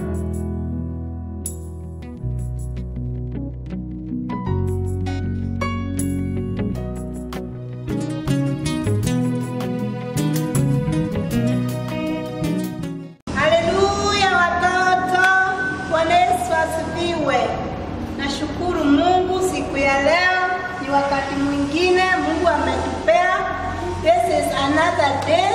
Haleluya watoto, Bwana Yesu asifiwe. Nashukuru Mungu siku ya leo, ni wakati mwingine Mungu ametupea. This is another day,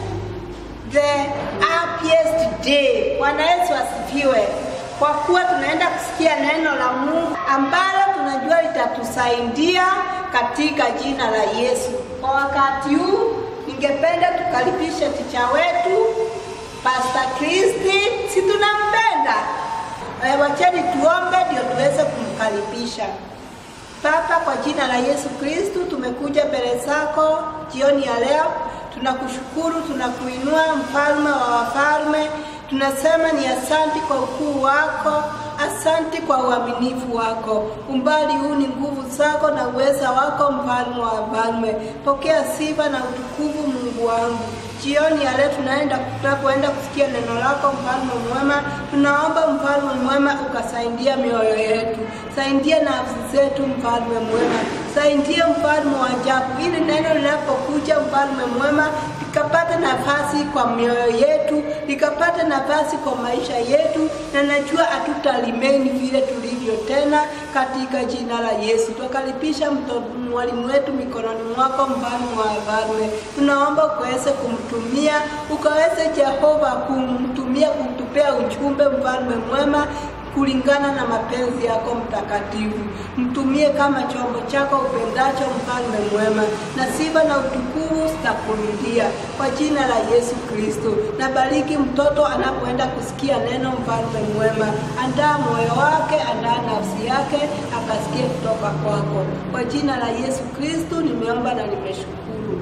the happiest day. Bwana Yesu asifiwe, kwa kuwa tunaenda kusikia neno la Mungu ambalo tunajua litatusaidia katika jina la Yesu. Kwa wakati huu, ningependa tukaribishe ticha wetu Pastor Kristi, si tunampenda? Eh, wacheni tuombe ndio tuweze kumkaribisha. Baba, kwa jina la Yesu Kristu, tumekuja mbele zako jioni ya leo. Tunakushukuru, tunakuinua mfalme wa wafalme. Tunasema ni asanti kwa ukuu wako, asanti kwa uaminifu wako. Umbali huu ni nguvu zako na uweza wako, mfalme wa wafalme. Pokea sifa na utukufu, Mungu wangu. Jioni ya leo tunaenda tunapoenda kusikia neno lako, mfalme mwema. Tunaomba mfalme mwema ukasaidia mioyo yetu, saidia nafsi zetu, mfalme mwema, saidia mfalme wa ajabu, ili neno linapokuja, mfalme mwema, likapata nafasi kwa mioyo yetu, likapata nafasi kwa maisha yetu, na najua hatutalimeni vile tulivyo tena, katika jina la Yesu. Tukaribisha mwalimu wetu mikononi mwako, mfalme wa wafalme. Tunaomba ukaweze kumtumia, ukaweze Jehova kumtumia, kutupea ujumbe, mfalme mwema kulingana na mapenzi yako mtakatifu. Mtumie kama chombo chako upendacho, mfalme mwema, na sifa na utukufu zitakurudia kwa jina la Yesu Kristo. Na bariki mtoto anapoenda kusikia neno, mfalme mwema, andaa moyo wake, andaa nafsi yake, akasikie kutoka kwako. Kwa jina la Yesu Kristo nimeomba na nimeshukuru,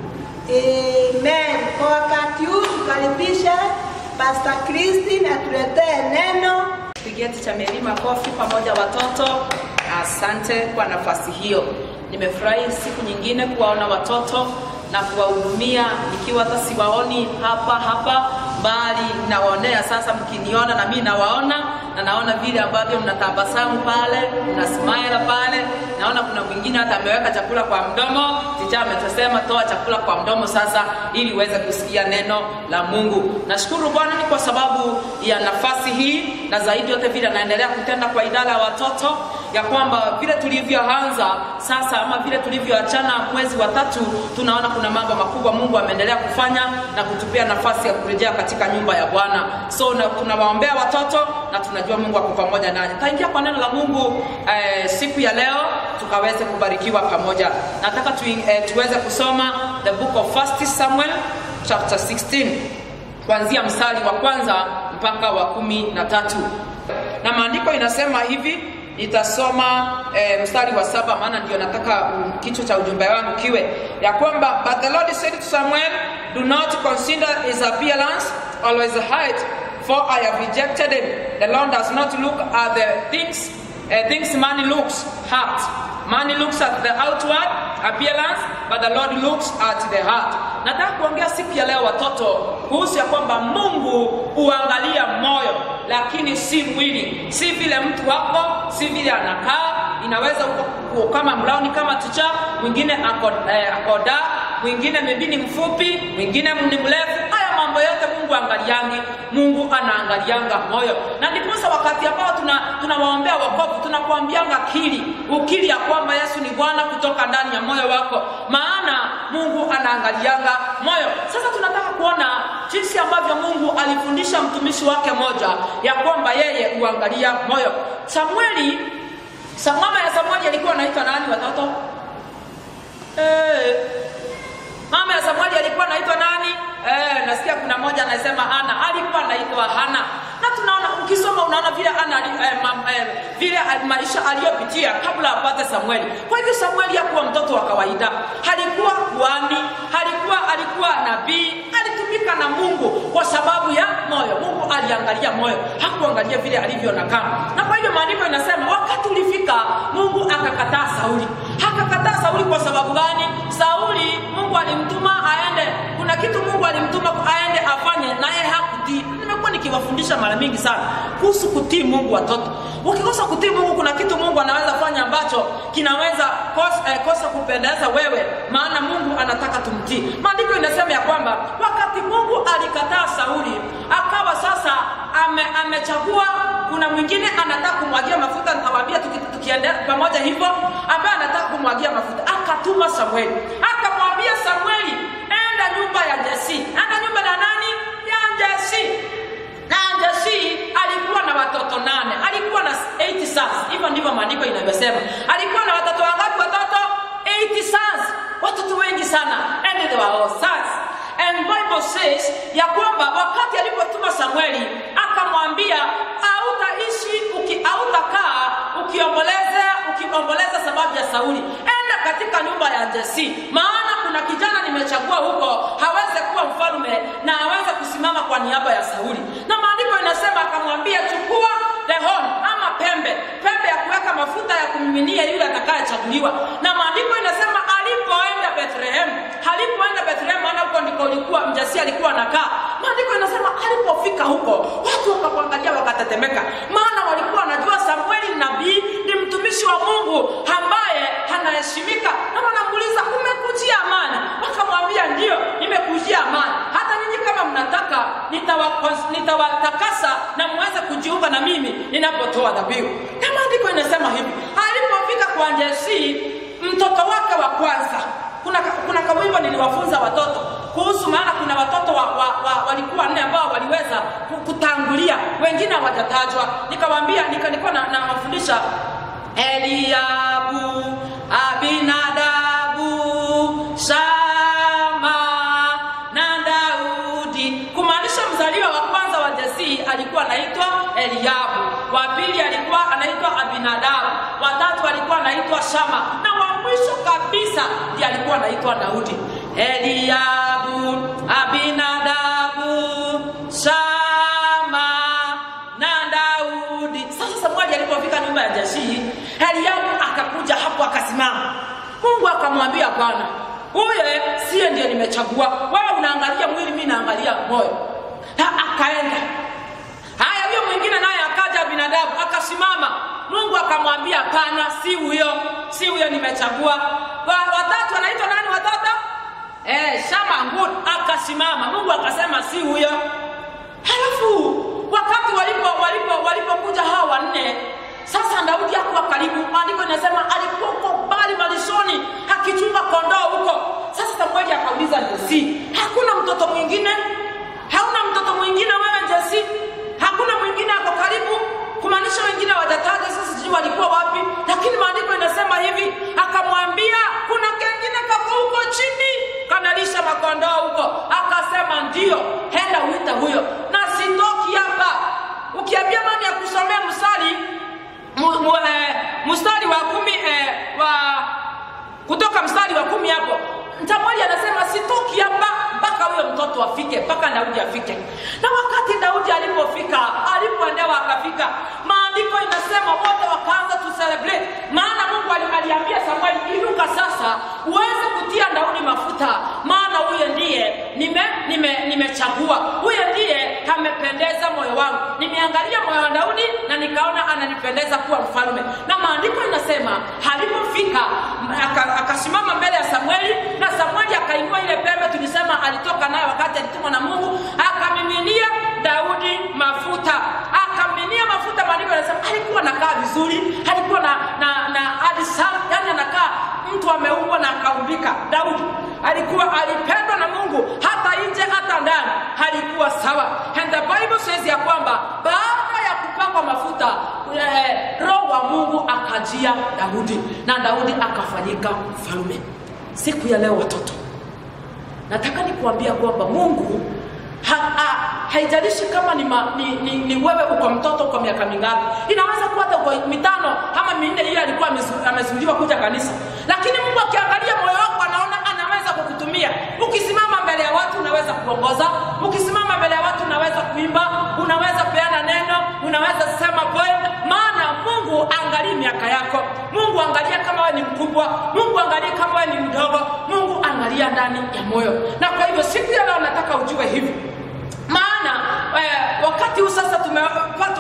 amen. Kwa wakati huu tukaribishe Pastor Christine atuletee neno Pigia ticha Mary makofi pamoja watoto. Asante kwa nafasi hiyo. Nimefurahi siku nyingine kuwaona watoto na kuwahudumia nikiwa hata siwaoni hapa hapa, bali nawaonea sasa, mkiniona na mimi nawaona na naona vile ambavyo mnatabasamu pale, mna smile pale. Naona kuna mwingine hata ameweka chakula kwa mdomo. Ticha ametusema toa chakula kwa mdomo sasa, ili uweze kusikia neno la Mungu. Nashukuru Bwana ni kwa sababu ya nafasi hii, na zaidi yote vile anaendelea kutenda kwa idara ya watoto, ya kwamba vile tulivyoanza sasa ama vile tulivyoachana mwezi wa tatu, tunaona kuna mambo makubwa Mungu ameendelea kufanya na kutupia nafasi ya kurejea katika nyumba ya Bwana. So na tunawaombea watoto na tunajua Mungu ako pamoja nanyi. Taingia kwa neno la Mungu eh, siku ya leo tukaweze kubarikiwa pamoja. Nataka tu, eh, tuweze kusoma the book of First Samuel chapter 16 kuanzia mstari wa kwanza mpaka wa kumi na tatu na maandiko inasema hivi nitasoma eh, mstari wa saba maana ndio nataka um, kichwa cha ujumbe wangu kiwe ya kwamba but the lord said to samuel do not consider his appearance or his height for i have rejected him the lord does not look at the things uh, things man looks at man looks at the outward appearance but the lord looks at the heart nataka kuongea siku ya leo watoto kuhusu ya kwamba mungu huangalia moyo lakini si mwili si vile mtu wako si vile anakaa inaweza uko kama mlauni kama ticha mwingine ako, eh, akoda mwingine maybe ni mfupi mwingine ni mrefu haya mambo yote mungu angaliangi mungu anaangalianga moyo na ndiposa wakati ambao tunawaombea tuna wakovu tunakuambianga kili ukili ya kwamba yesu ni bwana kutoka ndani ya moyo wako maana mungu anaangalianga moyo sasa tunataka kuona jinsi ambavyo mungu alifundisha mtumishi wake moja ya kwamba yeye huangalia moyo samueli sa mama ya samueli alikuwa anaitwa nani watoto eh, mama ya samueli alikuwa anaitwa nani eh, nasikia kuna mmoja anasema hana alikuwa anaitwa hana na tunaona ukisoma unaona vile ana eh, ma, eh, vile maisha aliyopitia kabla apate samueli kwa hivyo samueli hakuwa mtoto wa kawaida halikuwa kuani halikuwa alikuwa nabii alitumika na mungu kwa sababu ya moyo mungu aliangalia moyo hakuangalia vile alivyo nakaa na kwa hivyo maandiko inasema wakati ulifika mungu akakataa sauli akakataa sauli kwa sababu gani sauli mungu alimtuma aende kuna kitu mungu alimtuma aende afanye naye hakutii nimekuwa nikiwafundisha nimewafundisha mara mingi sana kuhusu kutii mungu watoto ukikosa kutii mungu kuna kitu mungu anaweza fanya ambacho kinaweza kosa, eh, kosa kupendeza wewe maana mungu anataka tumtii maandiko inasema ya kwamba wakati mungu alikataa sauli akawa sasa ame, amechagua kuna mwingine anataka kumwagia mafuta nitawaambia tuki- tukiendea pamoja hivyo ambaye anataka kumwagia mafuta akatuma samueli akamwambia samueli enda nyumba ya jesi enda nyumba ya nani ya jesi na jesi alikuwa na watoto nane alikuwa na 80 sons hivyo ndivyo maandiko inavyosema alikuwa na watoto wangapi watoto 80 sons watoto wengi sana and they were all sons and bible says ya kwamba wakati alipotuma samueli akamwambia hautaishi uki- hautakaa ukiomboleza ukiomboleza sababu ya sauli enda katika nyumba ya jesi maana kuna kijana nimechagua huko haweze kuwa mfalme na aweze kusimama kwa niaba ya sauli na maandiko inasema akamwambia chukua the horn ama pembe pembe ya kuweka mafuta ya kumiminia yule atakayechaguliwa na maandiko inasema alipoenda bethlehem alipoenda bethlehem maana huko ndiko ulikuwa mjasi alikuwa anakaa maandiko inasema alipofika huko watu wakamwangalia wakatetemeka maana walikuwa wanajua samueli nabii ni mtumishi wa mungu ambaye anaheshimika na wanamuuliza umekujia amani wakamwambia ndio nimekujia amani hata nyinyi kama mnataka nitawa- nitawatakasa na mweze kujiunga na mimi ninapotoa dhabihu na maandiko inasema hivi alipofika kwa jesi mtoto wake wa kwanza kuna, kuna kawimbo niliwafunza watoto kuhusu maana kuna watoto wa, wa, wa, walikuwa nne ambao waliweza ku- kutangulia wengine hawajatajwa nikawaambia nika, nilikuwa na- nawafundisha eliabu abinadabu shama na daudi kumaanisha mzaliwa wa kwanza wa jesii alikuwa anaitwa eliabu wa pili alikuwa anaitwa abinadabu watatu alikuwa anaitwa shama na wa mwisho kabisa ndiye alikuwa anaitwa daudi eliabu abinadabu shama na daudi sasa samueli alipofika nyumba ya jashii eliabu akakuja hapo akasimama mungu akamwambia bwana huye siye ndiye nimechagua wewe unaangalia mwili mi naangalia moyo Na akaenda haya huyo mwingine naye akaja binadamu akasimama mungu akamwambia hapana si huyo si huyo nimechagua Wa- watatu wanaitwa nani watoto eh, shama ngud akasimama mungu akasema si huyo halafu wakati walipo walipo walipokuja hawa wanne sasa daudi akuwa karibu maandiko inasema alikuwa uko mbali malishoni akichunga kondoo huko sasa samueli akauliza jesi hakuna mtoto mwingine hauna mtoto mwingine wewe jesi hakuna mwingine ako karibu kumaanisha wengine wajataja sasa sijui walikuwa wapi lakini maandiko inasema hivi akamwambia kuna kengine kako huko chini kanalisha makondoo huko akasema ndio henda uite huyo na sitoki hapa ukiambia mani ya kusomea mstari mu- mu- eh, mstari wa kumi eh, wa kutoka mstari wa kumi hapo mtamwali anasema sitoki hapa mpaka huyo mtoto afike mpaka daudi afike na wakati daudi alipofika alipoendewa akafika maandiko inasema wote wakaanza tu celebrate maana mungu ali- aliambia samueli inuka sasa uweze kutia daudi mafuta maana huyo ndiye nime nime nimechagua huyo ndiye amependeza moyo wangu nimeangalia moyo wa daudi na nikaona ananipendeza kuwa mfalme na maandiko inasema alipofika m- aka- akasimama mbele ya samueli na samueli akainua ile pembe tulisema alitoka nayo wakati alitumwa na mungu akamiminia daudi mafuta akamiminia mafuta maandiko yanasema alikuwa anakaa vizuri alikuwa na na na adisa yani anakaa mtu ameumbwa na akaumbika daudi alikuwa alipendwa na mungu hata nje hata ndani alikuwa sawa and the bible says ya kwamba baada ya kupakwa mafuta eh, roho wa mungu akajia daudi na daudi akafanyika mfalme siku ya leo watoto nataka nikuambia kwamba mungu ha, ha, haijalishi kama ni, ma, ni, ni, ni wewe uko mtoto kwa miaka mingapi inaweza kuwa hata uko mitano ama minne ile alikuwa amezu- amezuiliwa kuja kanisa lakini mungu akiangalia moyo wako anaona anaweza kukutumia ukisimama mbele ya watu unaweza kuongoza ukisimama mbele ya watu unaweza kuimba unaweza peana neno unaweza sema poem maana mungu angalii miaka yako mungu angalia kama wewe ni mkubwa mungu angalie kama wewe ni mdogo mungu angalia ndani ya moyo na kwa hivyo siku ya leo nataka ujue hivi maana eh, wakati huu sasa tume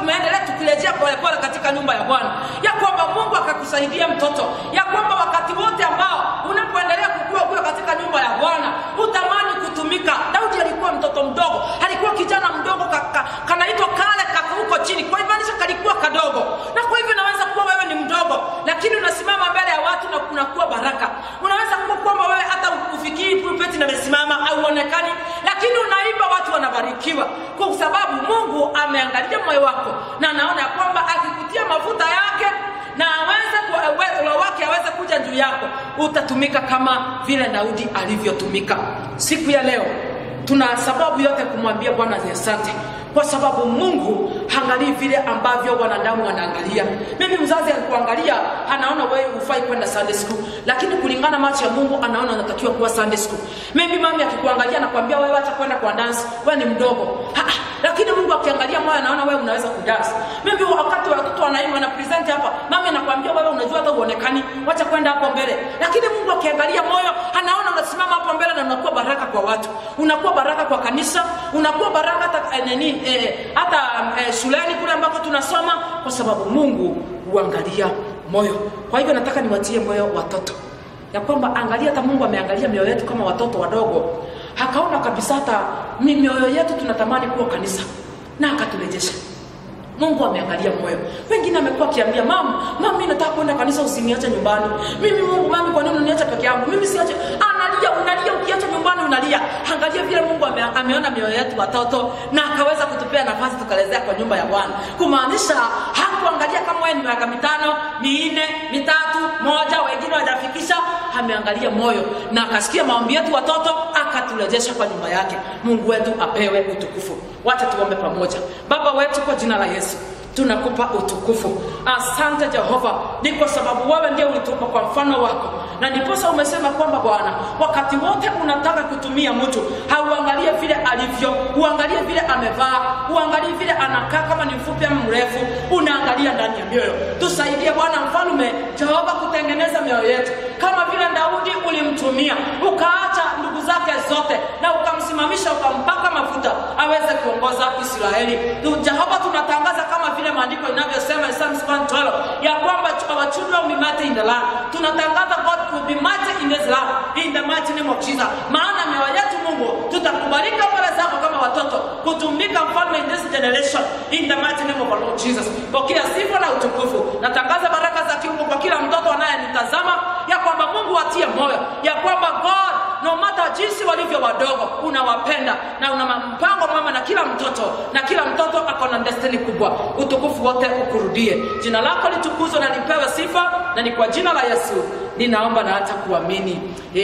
tumeendelea tukirejea polepole katika nyumba ya bwana ya kwamba mungu akakusaidia mtoto ya kwamba wakati wote ambao unapoendelea kukua ukiwa katika nyumba ya bwana utamani kutumika daudi alikuwa mtoto mdogo alikuwa kijana mdogo ka, ka, kanaitwa kale kaka huko chini kwa hivyo anisha kalikuwa kadogo na kwa hivyo naweza kuwa wewe ni mdogo lakini unasimama mbele ya watu na kunakuwa baraka unaweza kuwa kwamba wewe hata ufikiri pulpeti namesimama au uonekani lakini unaimba watu wanabarikiwa kwa sababu mungu ameangalia moyo wako na anaona ya kwamba akikutia mafuta yake na aweze ku- uwezo wake aweze kuja juu yako utatumika kama vile daudi alivyotumika siku ya leo tuna sababu yote kumwambia bwana ni asante kwa sababu mungu haangalii vile ambavyo wanadamu wanaangalia mimi mzazi alikuangalia anaona wewe hufai kwenda sunday school lakini kulingana macho ya mungu anaona unatakiwa kuwa sunday school mimi mami akikuangalia anakwambia wewe acha kwenda kwa dance wewe ni mdogo ha, ha, lakini mungu akiangalia moyo anaona wewe unaweza kudance mimi wakati watoto wanaimba na present hapa mami anakwambia wewe unajua hata uonekani wacha kwenda hapo mbele lakini mungu akiangalia moyo anaona unasimama hapo mbele na unakuwa baraka kwa watu unakuwa baraka kwa kanisa unakuwa baraka hata eh, nini eh, hata eh, shuleni kule ambako tunasoma kwa sababu mungu huangalia moyo kwa hivyo nataka niwatie moyo watoto ya kwamba angalia hata mungu ameangalia mioyo yetu kama watoto wadogo akaona kabisa hata mi- mioyo yetu tunatamani kuwa kanisa na akaturejesha mungu ameangalia moyo wengine amekuwa akiambia mama mama mi nataka kwenda kanisa usiniache nyumbani mimi mungu mami kwa nini uniache peke yangu mimi siache analia unalia ukiacha nyumbani unalia angalia vile mungu ame, ameona mioyo yetu watoto na akaweza kutupea nafasi tukalezea kwa nyumba ya bwana kumaanisha hakuangalia kama wewe ni miaka mitano minne mitatu moja wengine wajafikisha ameangalia moyo na akasikia maombi yetu watoto akaturejesha kwa nyumba yake mungu wetu apewe utukufu wacha tuombe pamoja baba wetu kwa jina la yesu tunakupa utukufu asante jehova ni kwa sababu wewe ndio ulitupa kwa mfano wako na ndiposa umesema kwamba bwana wakati wote unataka kutumia mtu hauangalie vile alivyo uangalie vile amevaa uangalie vile anakaa kama ni mfupi ama mrefu unaangalia ndani ya mioyo tusaidie bwana mfalume jehova kutengeneza mioyo yetu kama vile daudi ulimtumia ukaacha ndugu zake zote na ukamsimamisha ukampaka mafuta aweze kuongoza israeli jehova tunatangaza kama vile maandiko inavyosema in Psalms 112 ya kwamba our children will be mighty in the land tunatangaza god will be mighty in this land in the mighty name of jesus maana mioyo yetu mungu tutakubalika mbele zako kama watoto kutumika mfalme in this generation in the mighty name of our lord jesus pokea sifa na utukufu natangaza baraka za kiungu kwa kila mtoto anayenitazama ya kwamba mungu watie moyo ya kwamba god no matter jinsi walivyo wadogo unawapenda na una mpango mama na kila mtoto na kila mtoto ako na destiny kubwa utukufu wote ukurudie jina lako litukuzwe na lipewe sifa na ni kwa jina la yesu ninaomba na hata kuamini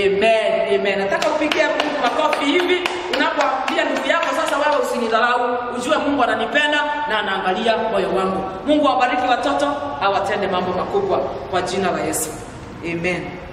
amen amen nataka upigie mungu makofi hivi unapoambia ndugu yako sasa wewe usinidharau ujue mungu ananipenda na anaangalia moyo wangu mungu awabariki watoto awatende mambo makubwa kwa jina la yesu amen